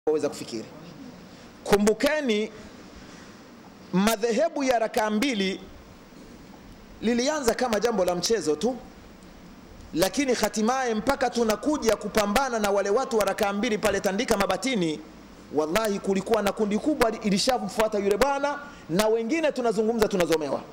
waweza kufikiri. Kumbukeni, madhehebu ya rakaa mbili lilianza kama jambo la mchezo tu, lakini hatimaye mpaka tunakuja kupambana na wale watu wa rakaa mbili pale Tandika Mabatini, wallahi kulikuwa na kundi kubwa ilishamfuata yule bwana, na wengine tunazungumza tunazomewa,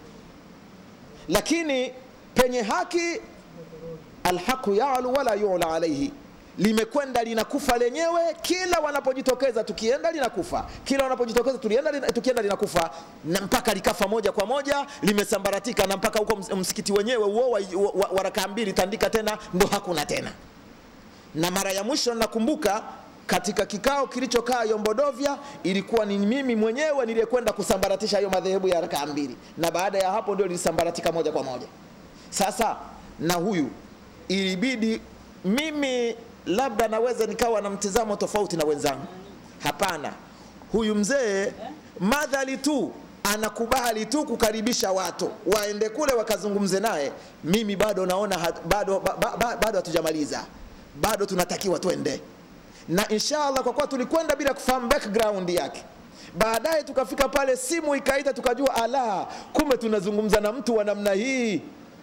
lakini penye haki alhaqu yalu wala yula alaihi limekwenda linakufa lenyewe. Kila wanapojitokeza tukienda linakufa, kila wanapojitokeza tulienda lina, tukienda linakufa, na mpaka likafa moja kwa moja, limesambaratika na mpaka huko ms- msikiti wenyewe huo wa, wa, wa, wa rakaa mbili Tandika tena ndo hakuna tena. Na mara ya mwisho nakumbuka katika kikao kilichokaa Yombodovya, ilikuwa ni mimi mwenyewe niliyekwenda kusambaratisha hayo madhehebu ya rakaa mbili, na baada ya hapo ndio lilisambaratika moja kwa moja. Sasa na huyu ilibidi mimi labda naweza nikawa na mtizamo tofauti na wenzangu. Hapana, huyu mzee madhali tu anakubali tu kukaribisha watu waende kule wakazungumze naye, mimi bado naona hat, bado ba, ba, ba, bado hatujamaliza, bado tunatakiwa twende na inshallah, kwa kuwa tulikwenda bila kufahamu background yake baadaye tukafika pale, simu ikaita, tukajua ala, kumbe tunazungumza na mtu wa namna hii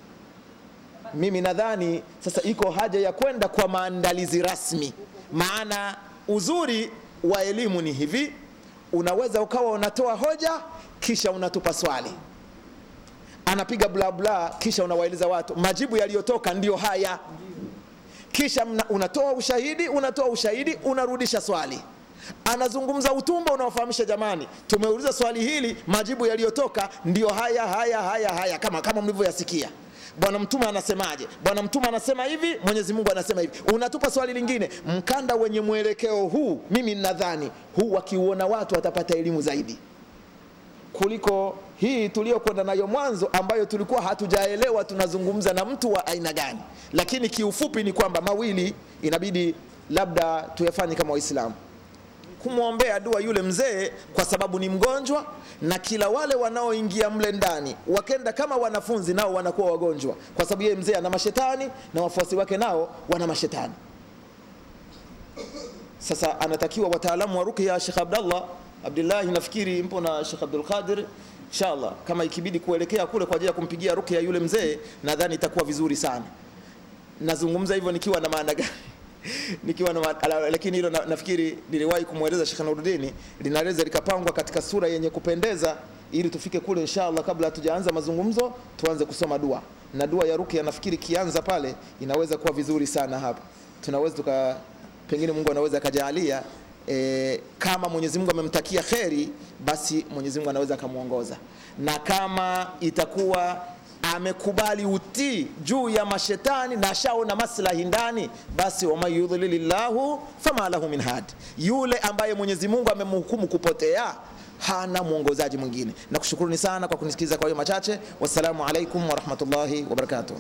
mimi nadhani sasa iko haja ya kwenda kwa maandalizi rasmi, maana uzuri wa elimu ni hivi, unaweza ukawa unatoa hoja kisha unatupa swali, anapiga bla bla, kisha unawaeleza watu majibu yaliyotoka ndiyo haya, kisha mna, unatoa ushahidi, unatoa ushahidi, unarudisha swali anazungumza utumba unaofahamisha jamani, tumeuliza swali hili, majibu yaliyotoka ndiyo haya haya haya haya, kama kama mlivyoyasikia. Bwana Mtume anasemaje? Bwana Mtume anasema hivi, Mwenyezi Mungu anasema hivi. Unatupa swali lingine, mkanda wenye mwelekeo huu, mimi nadhani huu wakiuona watu watapata elimu zaidi kuliko hii tuliyokwenda nayo mwanzo, ambayo tulikuwa hatujaelewa tunazungumza na mtu wa aina gani. Lakini kiufupi ni kwamba mawili inabidi labda tuyafanye kama Waislamu kumwombea dua yule mzee kwa sababu ni mgonjwa, na kila wale wanaoingia mle ndani wakenda kama wanafunzi nao wanakuwa wagonjwa, kwa sababu yeye mzee ana mashetani na wafuasi wake nao wana mashetani. Sasa anatakiwa wataalamu wa ruqya, Sheikh Abdallah Abdullahi, nafikiri mpo na Sheikh Abdul Qadir, inshallah kama ikibidi kuelekea kule kwa ajili ya kumpigia ruqya yule mzee, nadhani itakuwa vizuri sana. Nazungumza hivyo nikiwa na maana gani? nikiwa na ma- ala- lakini hilo na, nafikiri niliwahi kumweleza Sheikh Nuruddin, linaweza likapangwa katika sura yenye kupendeza ili tufike kule inshallah. Kabla hatujaanza mazungumzo, tuanze kusoma dua na dua ya ruqya. Nafikiri kianza pale inaweza kuwa vizuri sana. Hapa tunaweza tuka, pengine Mungu anaweza akajaalia e, kama Mwenyezi Mungu amemtakia kheri, basi Mwenyezi Mungu anaweza akamwongoza, na kama itakuwa amekubali utii juu ya mashetani na ashaona maslahi ndani, basi waman yudhlilillahu fama lahu min had, yule ambaye Mwenyezi Mungu amemhukumu kupotea hana mwongozaji mwingine. Na kushukuruni sana kwa kunisikiza kwa hiyo machache. Wassalamu alaikum warahmatullahi wabarakatuh.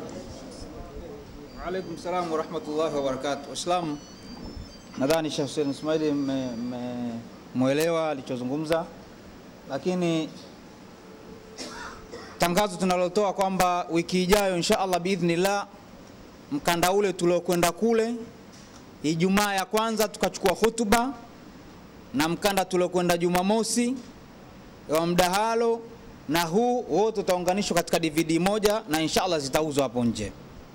Alaikum salam warahmatullahi wabarakatuh. Waislamu, nadhani Sheikh Hussein Ismaili mmemwelewa alichozungumza, lakini tangazo tunalotoa kwamba wiki ijayo insha Allah biidhnillah, mkanda ule tuliokwenda kule Ijumaa ya kwanza tukachukua hutuba na mkanda tuliokwenda Jumamosi wa mdahalo na huu wote utaunganishwa katika DVD moja na insha Allah zitauzwa hapo nje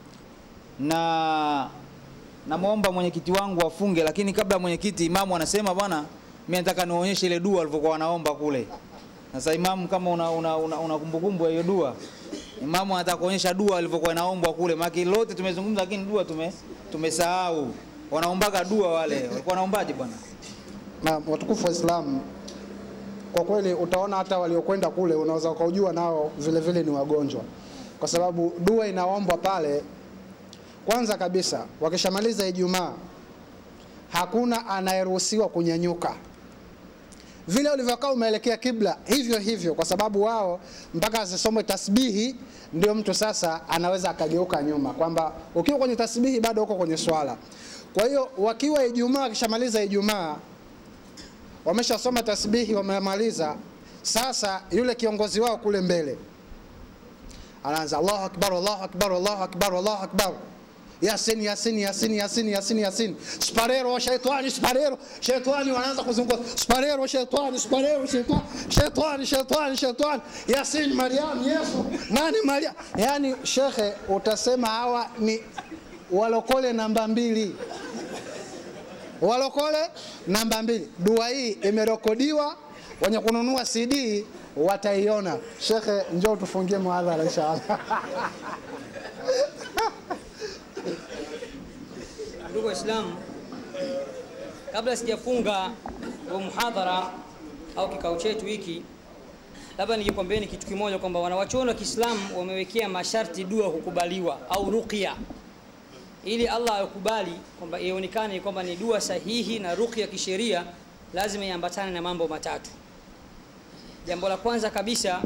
na namwomba mwenyekiti wangu afunge, lakini kabla mwenyekiti, imamu anasema bwana, mimi nataka nionyeshe ile dua walivyokuwa wanaomba kule. Sasa imamu, kama una, una, una, una kumbukumbu ya hiyo dua, imamu anataka kuonyesha dua alivyokuwa inaombwa kule, maana lote tumezungumza, lakini dua tume tumesahau. Wanaombaga dua wale, walikuwa wanaombaje bwana? na watukufu wa Islamu, kwa kweli utaona hata waliokwenda kule unaweza ukaujua nao vile vile ni wagonjwa, kwa sababu dua inaombwa pale. Kwanza kabisa, wakishamaliza Ijumaa hakuna anayeruhusiwa kunyanyuka vile ulivyokaa umeelekea kibla, hivyo hivyo, kwa sababu wao mpaka asisomwe tasbihi ndio mtu sasa anaweza akageuka nyuma, kwamba ukiwa kwenye tasbihi bado uko kwenye swala. Kwa hiyo wakiwa Ijumaa, wakishamaliza Ijumaa wameshasoma tasbihi, wamemaliza. Sasa yule kiongozi wao kule mbele anaanza Allahu akbar, Allahu akbar, Allahu akbar, Allahu akbar. yasin yasin yasin yasin yasin yasin sparero shaitani sparero shaitani wanaanza kuzunguka sparero shaitani sparero shaitani shaitani shaitani shaitani yasin mariam yesu nani mariam yani shekhe utasema hawa ni walokole namba mbili walokole namba mbili dua hii imerekodiwa wenye kununua cd wataiona shekhe njoo tufungie muadhara inshallah Ndugu Waislamu, kabla sijafunga huu muhadhara au kikao chetu hiki, labda nijikwambieni kitu kimoja kwamba wanawachuoni wa Kiislamu wamewekea masharti dua kukubaliwa au ruqya, ili Allah akubali kwamba ionekane kwamba ni dua sahihi na ruqya kisheria, lazima iambatane na mambo matatu. Jambo la kwanza kabisa,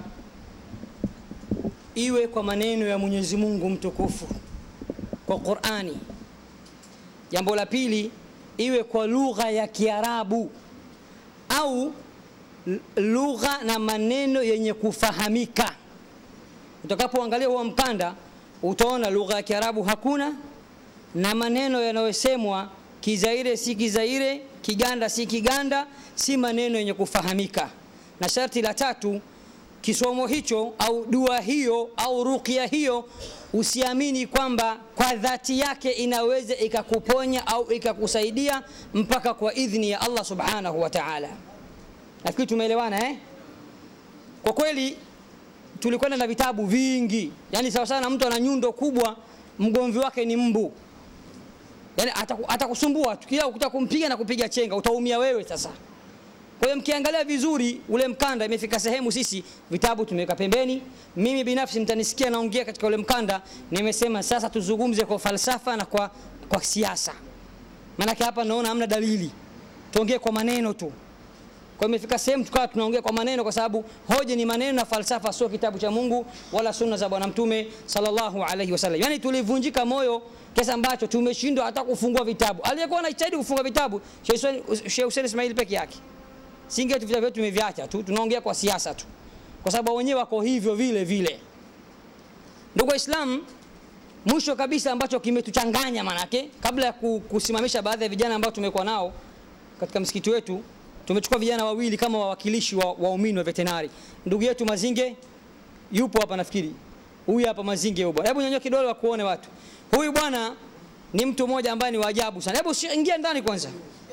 iwe kwa maneno ya Mwenyezi Mungu mtukufu kwa Qur'ani. Jambo la pili, iwe kwa lugha ya Kiarabu au l- lugha na maneno yenye kufahamika. Utakapoangalia huo mkanda utaona lugha ya Kiarabu hakuna na maneno yanayosemwa Kizaire si Kizaire, Kiganda si Kiganda, si maneno yenye kufahamika. Na sharti la tatu, kisomo hicho au dua hiyo au ruqya hiyo usiamini kwamba kwa dhati yake inaweza ikakuponya au ikakusaidia mpaka kwa idhni ya Allah subhanahu wa ta'ala. Nafikiri tumeelewana eh? Kwa kweli tulikwenda na vitabu vingi, yani sawa sana mtu ana nyundo kubwa, mgomvi wake ni mbu, yani ataku- atakusumbua tu, kila ukitaka kumpiga na kupiga chenga, utaumia wewe sasa. Kwa hiyo mkiangalia vizuri ule mkanda, imefika sehemu sisi vitabu tumeweka pembeni. Mimi binafsi mtanisikia naongea katika ule mkanda, nimesema sasa tuzungumze kwa falsafa na kwa, kwa siasa, maanake hapa naona hamna dalili, tuongee kwa maneno tu. Kwa hiyo imefika sehemu tukawa tunaongea kwa maneno, kwa sababu hoja ni maneno na falsafa, sio kitabu cha Mungu wala sunna za Bwana Mtume sallallahu alaihi wasallam. Yani tulivunjika moyo kiasi ambacho tumeshindwa hata kufungua vitabu. Aliyekuwa anajitahidi kufunga vitabu Sheikh Hussein- Sheikh Hussein Ismail peke yake singe tu vitabu vyetu tumeviacha tu, tunaongea kwa siasa tu, kwa sababu wenyewe wako hivyo vile vile. Ndugu Waislamu, mwisho kabisa ambacho kimetuchanganya manake, kabla ya ku- kusimamisha baadhi ya vijana ambao tumekuwa nao katika msikiti wetu, tumechukua vijana wawili kama wawakilishi wa waumini wa vetenari. Ndugu yetu Mazinge yupo hapa nafikiri, huyu hapa Mazinge huyu bwana, hebu nyanyua kidole wa kuone watu. Huyu bwana ni mtu mmoja ambaye ni wa ajabu sana. Hebu shi- ingia ndani kwanza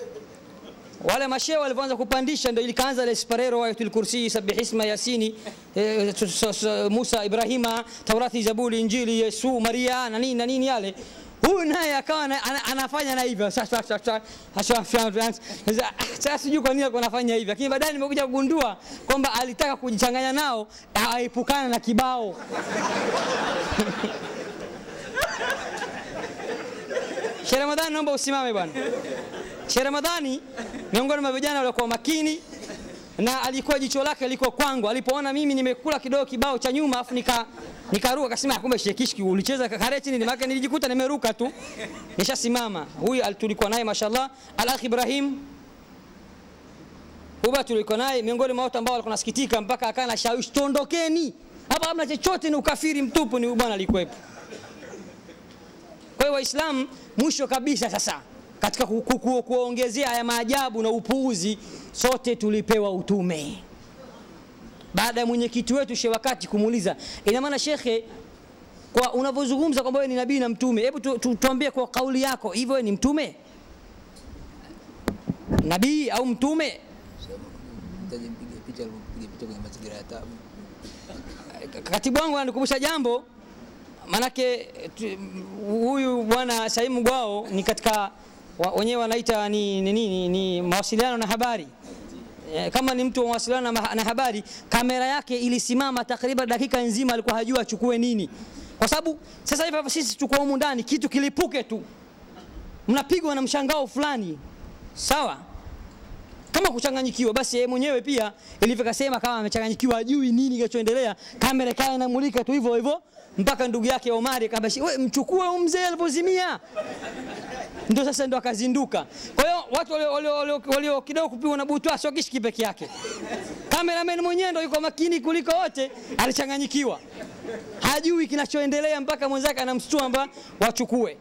wale mashehe walivyoanza kupandisha ndio ilikaanza ile sparero ayatul kursi sabih isma yasini eh, s- s- s- Musa Ibrahima Taurati Zaburi Injili Yesu Maria na nini na nini yale huyu naye akawa ana- ana- anafanya na hivyo sasa sasa sasa sasa sasa sijui kwa nini alikuwa anafanya hivyo lakini baadaye nimekuja kugundua kwamba alitaka kujichanganya nao aepukane na kibao Sheikh Ramadhani naomba usimame bwana Sheikh Ramadhani miongoni mwa vijana waliokuwa makini na alikuwa jicho lake liko kwangu. Alipoona mimi nimekula kidogo kibao cha nyuma afu nika nikaruka, akasema "Ah, kumbe Sheikh Kishki ulicheza kareti nini? Maana nilijikuta nimeruka tu, nishasimama. Huyu al- tulikuwa naye mashallah, al-akh Ibrahim Huba tulikuwa naye miongoni mwa watu ambao walikuwa nasikitika mpaka akawa na shawishi, tuondokeni hapa, hamna chochote, ni ukafiri mtupu. Ni huyu bwana alikuwepo. Kwa hiyo Waislamu, mwisho kabisa sasa, katika ku- ku- ku- kuongezea haya maajabu na upuuzi, sote tulipewa utume baada ya mwenyekiti wetu Sheikh Wakati kumuuliza, ina maana shekhe, kwa unavyozungumza kwamba wewe ni nabii na mtume, hebu tu, tu, tuambie kwa kauli yako, hivyo wewe ni mtume nabii au mtume? Mtaje mpige picha alivyopiga picha kwenye mazingira ya tabu. katibu wangu ananikumbusha jambo manake tu- huyu bwana Saimu Gwao ni katika wa- wenyewe wanaita ni, ni, ni, ni, ni mawasiliano na habari Eh, kama ni mtu wa mawasiliano na, ma- na habari kamera yake ilisimama takriban dakika nzima alikuwa hajua achukue nini kwa sababu sasa hivi hapa sisi tuko humu ndani kitu kilipuke tu mnapigwa na mshangao fulani sawa kama kuchanganyikiwa basi yeye mwenyewe pia ilivyokasema kama amechanganyikiwa ajui nini kinachoendelea kamera kaa inamulika tu hivyo hivyo mpaka ndugu yake Omari akamwambia wewe mchukue huyu mzee alipozimia ndio sasa ndo akazinduka kwa hiyo watu walio- walio- walio walio kidogo kupigwa na butwa sio kishiki peke yake cameraman mwenyewe ndo yuko makini kuliko wote alichanganyikiwa hajui kinachoendelea mpaka mwenzake anamstua kwamba wachukue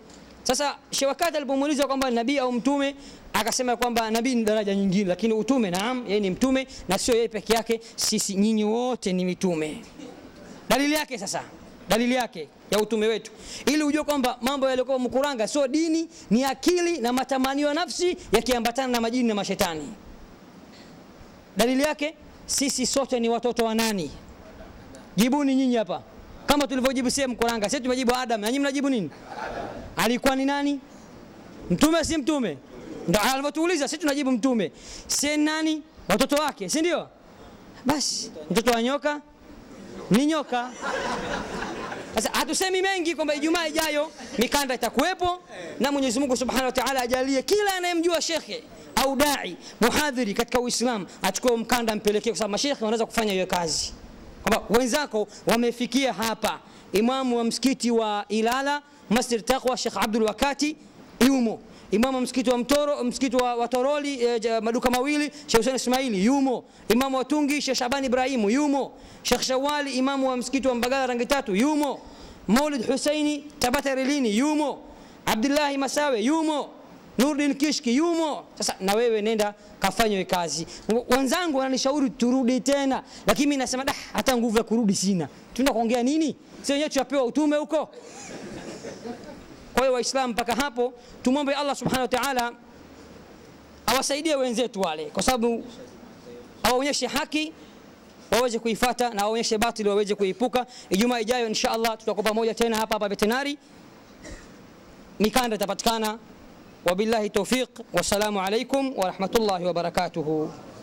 sasa shewakati alipomuuliza kwamba nabii au mtume akasema kwamba nabii ni daraja nyingine lakini utume naam yeye ni mtume na sio yeye peke yake sisi nyinyi wote ni mitume dalili yake sasa dalili yake ya utume wetu ili ujue kwamba mambo yaliyokuwa mkuranga sio dini ni akili na matamanio ya nafsi yakiambatana na majini na mashetani dalili yake sisi sote ni watoto wa nani jibuni nyinyi hapa kama tulivyojibu sie mkuranga sisi tumejibu adam na nyinyi mnajibu nini alikuwa ni nani mtume si mtume ndo alivyotuuliza sisi tunajibu mtume si nani watoto wake si ndio basi mtoto wa nyoka ni nyoka sasa hatusemi mengi kwamba ijumaa ijayo mikanda itakuwepo na mwenyezi mungu subhanahu wa taala ajalie kila anayemjua shekhe au dai muhadhiri katika uislam achukue mkanda mpelekee kwa sababu mashekhe wanaweza kufanya hiyo kazi kwamba wenzako wamefikia hapa imamu wa msikiti wa ilala masjid taqwa shekh abdul wakati yumo imamu wa msikiti wa mtoro msikiti wa, wa toroli eh, ja- maduka mawili shekh husen ismaili yumo imamu wa tungi shekh shaban ibrahimu yumo shekh shawali imamu wa msikiti wa mbagala rangi tatu yumo maulid husaini tabata relini yumo abdullahi masawe yumo nurdin kishki yumo sasa na wewe nenda kafanywe kazi wenzangu wananishauri turudi tena lakini mi nasema da hata nguvu ya kurudi sina tuenda kuongea nini si wenyewe tunapewa utume huko kwa hiyo waislamu mpaka hapo tumwombe allah subhanahu wa taala awasaidie wenzetu wale kwa sababu awaonyeshe haki waweze kuifata na waonyeshe batili waweze kuiepuka ijumaa ijayo insha allah tutakuwa pamoja tena hapa hapa vetenari mikanda itapatikana wabillahi taufiq wassalamu alaikum warahmatullahi wabarakatuhu